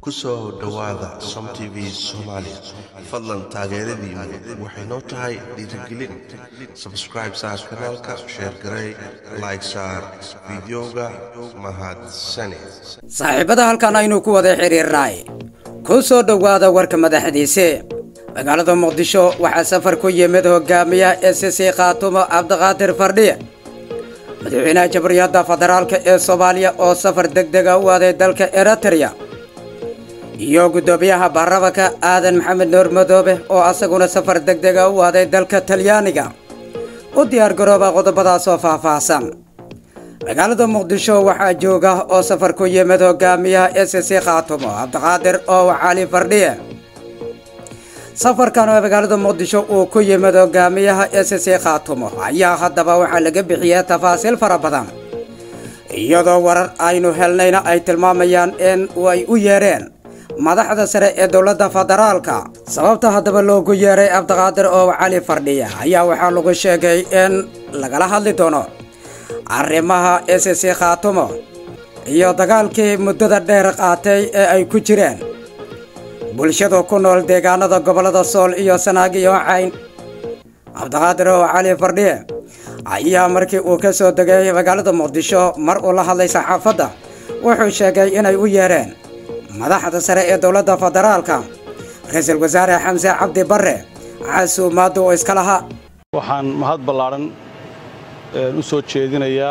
ku soo dhowaada som t v soomaali fadlan taageeradiinu waxay noo tahay dhiirigelin sabscribe saar kanaalka sheer garey like saar fideoga mahadsane saaxiibada halkan aynu ku wada xiriirnay ku soo dhowaada warka madaxdiise magaalada muqdisho waxaa safar ku yimid hogaamiyaha s c khaatumo cabdiqaadir fardhiye madaxweynaha jamhuuriyadda federaalka ee soomaaliya oo safar deg dega u aaday dalka eritreya iyo guddoomiyaha baarlamanka aadan maxamed nuur madoobe oo asaguna safar deg dega u aaday dalka talyaaniga u diyaargarooba qodobadaas oo faahfaahsan magaalada muqdisho waxaa jooga oo safar ku yimid hogaamiyaha s c khaatumo cabdiqaadir oo cali fardhiye safarkan oo magaalada muqdisho uu ku yimid hogaamiyaha s c khaatumo ayaa haddaba waxaa laga bixiyay tafaasiil fara badan iyadoo warar aynu helnayna ay tilmaamayaan in ay u yeedheen madaxda sare ee dowladda federaalka sababta haddaba loogu yeeray cabdiqaadir oo cali fardhiya ayaa waxaa lagu sheegay in lagala hadli doono arrimaha s c khaatumo iyo dagaalkii muddada dheer qaatay ee ay ku jireen bulshadu ku nool deegaanada gobollada sool iyo sanaag iyo cayn cabdiqaadir oo cali fardhiye ayaa markii uu ka soo degay magaalada muqdisho mar uu la hadlay saxaafadda wuxuu sheegay inay u yeedheen madaxda sare ee dowladda federaalka ra-iisul wasaare xamse cabdi barre casuumaaddu oo iska lahaa waxaan mahad ballaadhan u soo jeedinayaa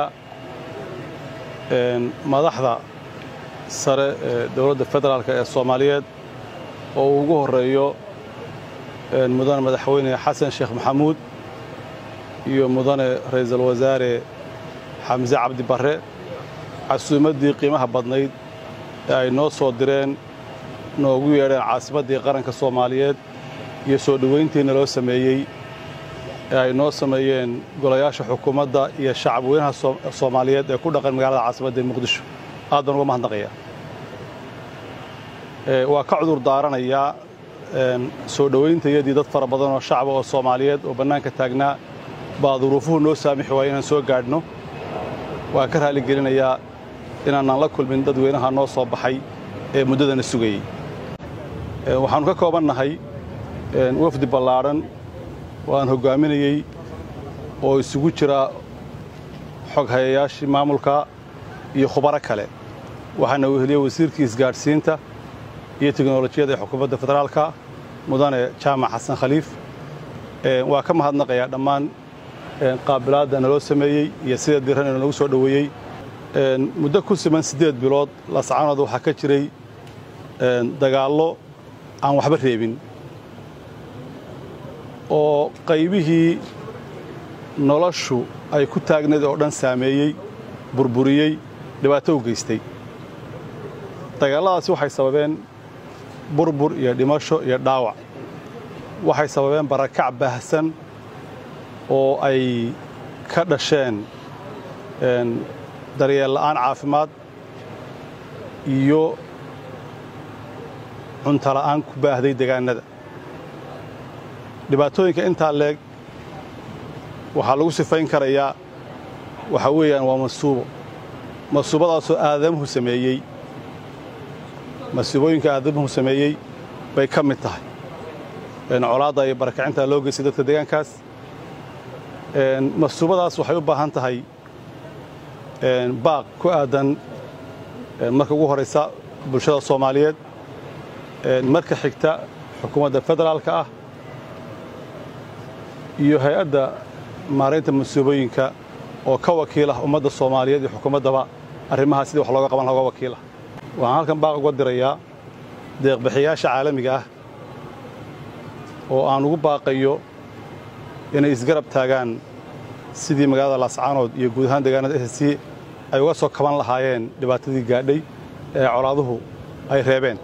madaxda sare ee dowladda federaalk ee soomaaliyeed oo uu ugu horreeyo mudane madaxweyne xasan sheekh maxamuud iyo mudane ra'iisul wasaare xamse cabdi barre casuumaddii qiimaha badnayd ee ay noo soo direen noogu yeedheen caasimaddii qaranka soomaaliyeed iyo soo dhowayntiina loo sameeyey ee ay noo sameeyeen golayaasha xukuumadda iyo shacab weynaha soomaaliyeed ee ku dhaqan magaalada caasimadda ee muqdisho aad baan uga mahadnaqayaa waa ka cudur daaranayaa soo dhowayntayadii dad fara badan oo shacaba oo soomaaliyeed oo bannaanka taagnaa baa duruufuhu noo saamixi waaya inaan soo gaadhno waan ka raaligelinayaa inaanaan la kulmin dadweynaha noo soo baxay ee muddadana sugayey waxaannu ka koobannahay wafdi ballaadhan oo aan hoggaaminayey oo isugu jira xoghayayaashii maamulka iyo khubaro kale waxaana weheliyey wasiirkii isgaadhsiinta iyo teknolojiyadda ee xukuumadda federaalka mudane jaamac xasan khaliif waa ka mahadnaqayaa dhammaan qaabilaadda naloo sameeyey iyo sida diran ee nagu soo dhoweeyey muddo ku siman siddeed bilood lascanood waxaa ka jiray dagaallo aan waxba reebin oo qaybihii noloshu ay ku taagnayd oo dhan saameeyey burburiyey dhibaato u geystay dagaalladaasi waxay sababeen burbur iyo dhimasho iyo dhaawac waxay sababeen barakac baahsan oo ay ka dhasheen daryeel la'aan caafimaad iyo cunto la'aan ku baahday degaannada dhibaatooyinka intaa leeg waxaa lagu sifayn karayaa waxaa weeyaan waa masuubo masuubadaasoo aadamuhu sameeyey masuubooyinka aadamuhu sameeyey bay ka mid tahay colaadda iyo barakacintaa loo geystay dadka deegaankaas masuubadaas waxay u baahan tahay baaq ku aadan marka ugu horaysa bulshada soomaaliyeed marka xigta xukuumadda federaalka ah iyo hay-adda maaraynta masuubooyinka oo ka wakiilah ummadda soomaaliyeed iyo xukuumaddaba arrimahaa sidii wax looga qaban laha uga wakiilah waxaan halkan baaq uga dirayaa deeqbixiyaasha caalamiga ah oo aan ugu baaqayo inay isgarab taagaan sidii magaalada laascaanood iyo guud ahaan deegaanada s c ay uga soo kaban lahaayeen dhibaatadii gaadhay ee colaaduhu ay reebeen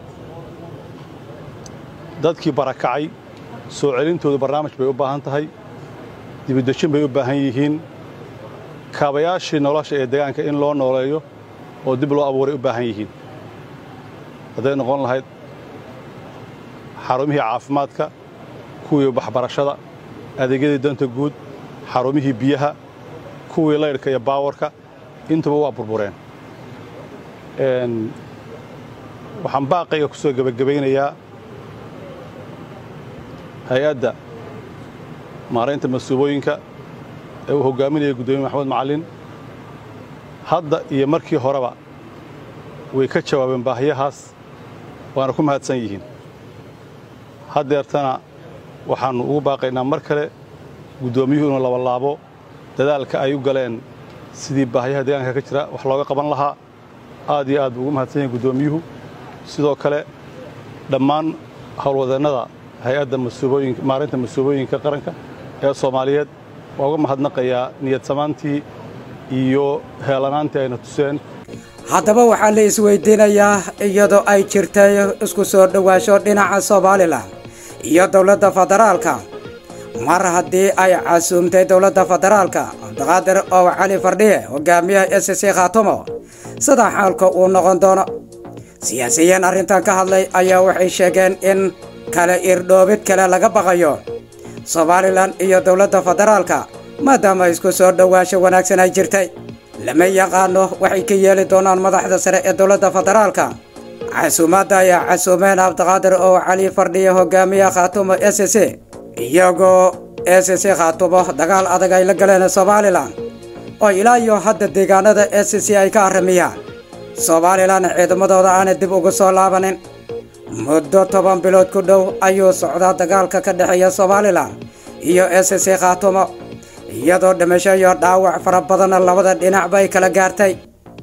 dadkii barakacay soo celintoodu barnaamij bay u baahan tahay dibidejin bay u baahan yihiin kaabayaashii nolosha ee deegaanka in loo nooleeyo oo dib loo abuuray u baahan yihiin hadday noqon lahayd xarumihii caafimaadka kuwii waxbarashada adeegyadii danta guud xarumihii biyaha kuwii laydhka iyo baawarka intuba waa burbureen waxaan baaqayga ku soo gebagabaynayaa hay-adda maaraynta masuubooyinka ee uu hoggaaminaya guddoomiye maxamed macallin hadda iyo markii horeba way ka jawaabeen baahiyahaas waana ku mahadsan yihiin haddeertana waxaannu ugu baaqaynaa mar kale guddoomiyuhu inuu labalaabo dadaalka ay u galeen sidii baahiyaha deegaanka ka jira wax looga qaban lahaa aad iyo aad buu ugu mahadsan yahay guddoomiyuhu sidoo kale dhammaan howlwadeennada hay-adda masuubooyinka maarinta masuubooyinka qaranka ee soomaaliyeed waa uga mahadnaqayaa niyad samaantii iyo heelanaantii ayna tuseen haddaba waxaa la isweydiinayaa iyadoo ay jirtay isku soo dhowaasho dhinaca somalilan iyo dowladda federaalka mar haddii ay casuumtay dowladda federaalka cabdiqaadir ow cali fardhiye hogaamiyaha s c khaatumo sida xaalka uu noqon doono siyaasiyiin arrintan ka hadlay ayaa waxay sheegeen in kale irdhoobid kale laga baqayo somalilan iyo dowladda federaalka maadaama isku soo dhowaasho wanaagsan ay jirtay lama yaqaano waxay ka yeeli doonaan madaxda sare ee dowladda federaalka casuumaadda ayaa casuumeen cabdiqaadir oo cali fardhiye hogaamiyaha khaatumo s c iyagoo s c khaatumo dagaal adag ay la galeen somalilan oo ilaa iyo hadda deegaanada s c ay ka arramiyaan somalilan ciidamadooda aanay dib ugu soo laabanin muddo toban bilood ku dhow ayuu socdaa dagaalka ka dhexeeya somalilan iyo s c khaatumo iyadoo dhimasho iyo dhaawac fara badanna labada dhinacba ay kala gaartay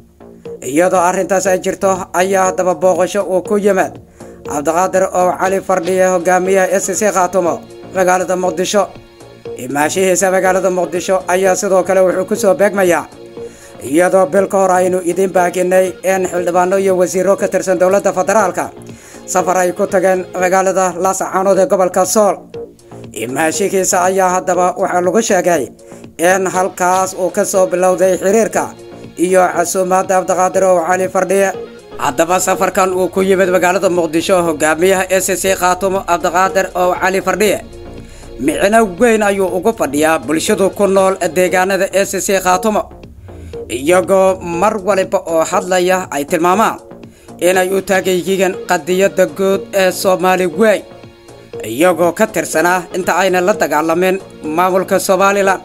iyadoo arrintaas ay jirto ayaa haddaba booqasho uu ku yimid cabdiqaadir oo cali fardhiye hogaamiyaha s c khaatumo magaalada muqdisho imaashihiisa magaalada muqdisho ayaa sidoo kale wuxuu ku soo beegmayaa iyadoo bil ka hor aynu idiin baaginay in xildhibaano iyo wasiiro ka tirsan dowladda federaalka safar ay ku tageen magaalada laascaanood ee gobolka sool imaashihiisa ayaa haddaba waxaa lagu sheegay in halkaas uu ka soo bilowday xiriirka iyo casuumaadda cabdiqaadir ow cali fardhiye haddaba safarkan uu ku yimid magaalada muqdisho hogaamiyaha s c khaatumo cabdiqaadir ow cali fardhiye micno weyn ayuu ugu fadhiyaa bulshadu ku nool deegaanada s c khaatumo iyagoo mar waliba oo hadlaya ay tilmaamaan inay u taagan yihiin qadiyadda guud ee soomaali weyn iyagoo ka tirsanaa inta ayna la dagaalamin maamulka somalilan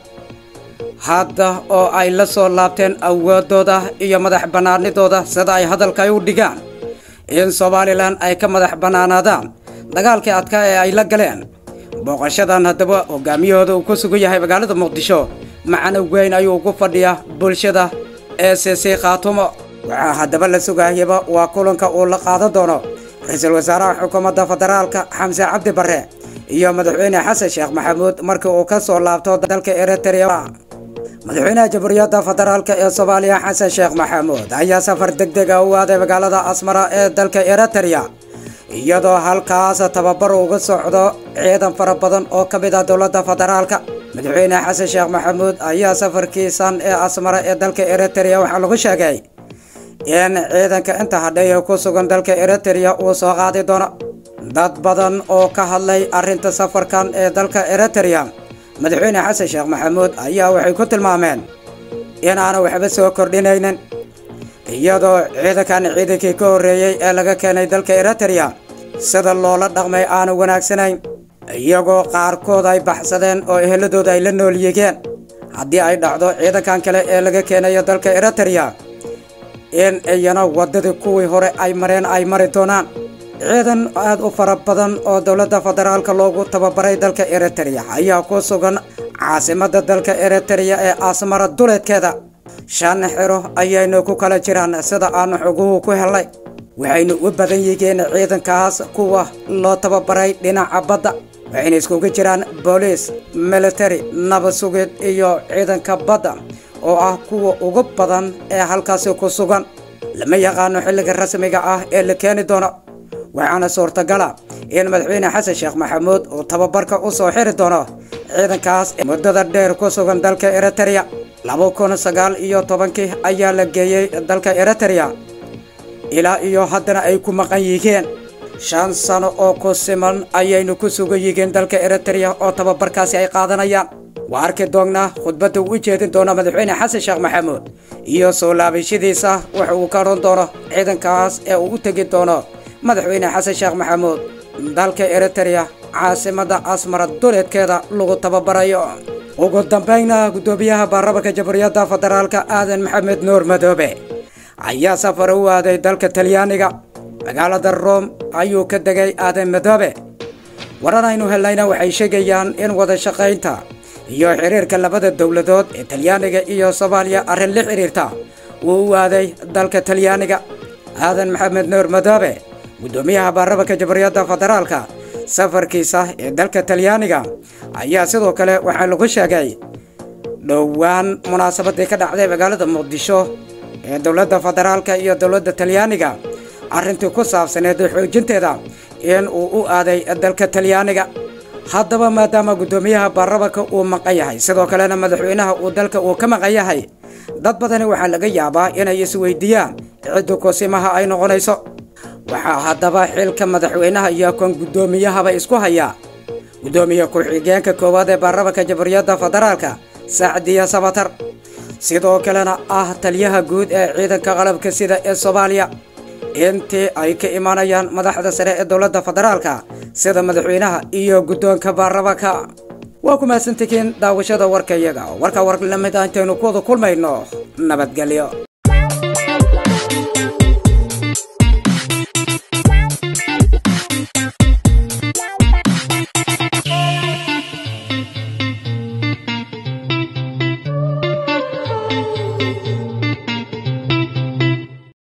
hadda oo ay la soo laabteen awooddooda iyo madax bannaanidooda sida ay hadalka ay u dhigaan in somalilan ay ka madax bannaanaadaan dagaalkii adkaa ee ay la galeen booqashadan haddaba hogaamiyahooda uu ku sugan yahay magaalada muqdisho macno weyn ayuu ugu fadhiyaa bulshada ee c c khaatumo waxaa haddaba la sugaayaba waa kulanka uu la qaadan doono ra-iisul wasaaraha xukuumadda federaalka xamse cabdi barre iyo madaxweyne xasan sheekh maxamuud markii uu ka soo laabto dalka eritrea madaxweynaha jamhuuriyadda federaalka ee soomaaliya xasan sheekh maxamuud ayaa safar deg dega u aaday magaalada asmara ee dalka eritrea iyadoo halkaas tababar uga socdo ciidan fara badan oo ka mid ah dowladda federaalka madaxweyne xasan sheekh maxamuud ayaa safarkiisan ee asmara ee dalka eritrea waxaa lagu sheegay in ciidanka inta hadhay ee ku sugan dalka eritrea uu soo qaadi doono dad badan oo ka hadlay arrinta safarkan ee dalka eritrea madaxweyne xasan sheekh maxamuud ayaa waxay ku tilmaameen inaanu waxba soo kordhinaynin iyadoo ciidankan ciidankii ka horreeyey ee laga keenay dalka eritrea sida loola dhaqmay aanu wanaagsanayn iyagoo qaarkood ay baxsadeen oo eheladooda ay la nool yigeen haddii ay dhacdo ciidankan kale ee laga keenayo dalka eritrea in iyana waddadii kuwii hore ay mareen ay mari doonaan ciidan aad u fara badan oo dowladda federaalka loogu tababaray dalka eritrea ayaa ku sugan caasimadda dalka eritrea ee asmara duleedkeeda shan xiro ayaynu ku kala jiraan sida aanu xoguhu ku helnay waxaynu u badan yihiin ciidankaas kuwa loo tababaray dhinaca badda waxayna iskugu jiraan booliis military nabad sugid iyo ciidanka badda oo ah kuwa ugu badan ee halkaasi ku sugan lama yaqaano xilliga rasmiga ah ee la keeni doono waxaana suurtagala in madaxweyne xasan sheekh maxamuud uu tababarka u soo xiri doono ciidankaas muddada dheer ku sugan dalka eritrea laba kun sagaal iyo tobankii ayaa la geeyey dalka eritrea ilaa iyo haddana ay ku maqan yihiin shan sano oo ku siman ayaynu ku sugan yihiin dalka eritrea oo tababarkaasi ay qaadanayaan waa arki doonnaa khudbadda uu u jeedin doono madaxweyne xasan sheekh maxamuud iyo soo laabashadiisa waxa uu ka odhan doono ciidankaas ee uu u tegi doono madaxweyne xasan sheekh maxamuud dalka eritereya caasimadda asmara duleedkeeda lagu tababarayo ugu dambaynna guddoomiyaha baarlamanka jamhuuriyadda federaalka aadan maxamed nuur madoobe ayaa safar u aaday dalka talyaaniga magaalada room ayuu ka degay aadan madoobe waran aynu helnayna waxay sheegayaan in wada shaqaynta iyo xiriirka labada dowladood ee talyaaniga iyo soomaaliya arrin la xidhiirta uu u aaday dalka talyaaniga aadan maxamed nuur madoobe guddoomiyaha baarlamanka jamhuuriyadda federaalka safarkiisa ee dalka talyaaniga ayaa sidoo kale waxaa lagu sheegay dhowaan munaasabadii ka dhacday magaalada muqdisho ee dowladda federaalka iyo dowladda talyaaniga arrintii ku saabsaneed xoojinteeda in uu u aaday dalka talyaaniga haddaba maadaama guddoomiyaha baarlamanka uu maqan yahay sidoo kalena madaxweynaha uu dalka uu ka maqan yahay dad badani waxaa laga yaabaa inay isweydiiyaan ciddu kusimaha ay noqonayso waxaa haddaba xilka madaxweynaha iyo kan guddoomiyahaba isku haya guddoomiye ku-xigeenka koowaad ee baarlamanka jamhuuriyadda federaalka sacdiya sabatar sidoo kalena ah taliyaha guud ee ciidanka qalabka sida ee soomaaliya intii ay ka imanayaan madaxda sare ee dowladda federaalka sida madaxweynaha iyo guddoonka baarlamanka waa ku mahadsantihiin daawashada warka iyaga warka war lamid ah intaynu ku wada kulmayno nabadgelyo